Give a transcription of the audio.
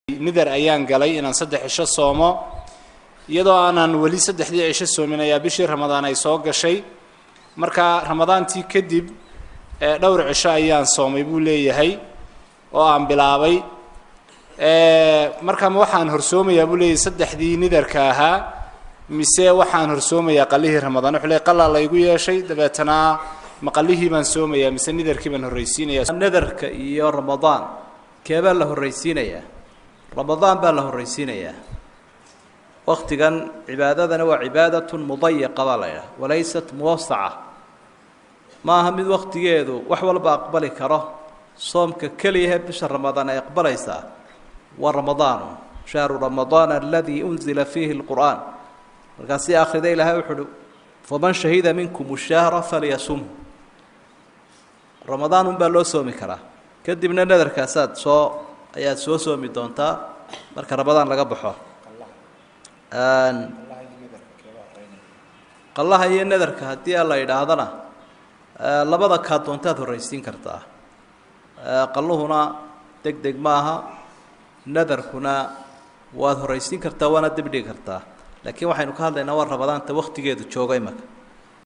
nidar ayaan galay inaan saddex cisho soomo iyadoo aanan weli saddexdii cisho soomin ayaa bishii ramadaan ay soo gashay marka ramadaantii kadib dhowr cisho ayaan soomay buu leeyahay oo aan bilaabay marka ma waxaan horsoomayaa buu leeyahay saddexdii nidarka ahaa mise waxaan horsoomayaa qalihii ramadaan wuxuu leey qalaa laygu yeeshay dabeetana ma qalihii baan soomayaa mise nidarkii baan horraysiinaya nadarka iyo ramadaan keebaa la horraysiinayaa ramadaan baa la horraysiinayaa waktigan cibaadadana waa cibaadatun mudayaqa baa la idhaha walaysat muwasaca ma aha mid waktigeedu wax walba aqbali karo soomka keliyahe bisha ramadaan ay aqbalaysaa waa ramadaanu shahru ramadaan aladii unzila fiihi lqur'aan markaasi akhrida ilaahay wuxu uhi faman shahida minkum shahra falyasum ramadaan unbaa loo soomi karaa kadibna nadarkaasaad soo ayaad soo soomi doontaa marka ramadaan laga baxo qallaha iyo nadarka haddii a la yidhaahdana labada kaa doontaad horraysiin kartaa qalluhuna deg deg maaha nadarkuna waad horraysiin kartaa waana dibdhigi kartaa laakiin waxaynu ka hadlaynaa waa ramadaanta waktigeedu jooga imaka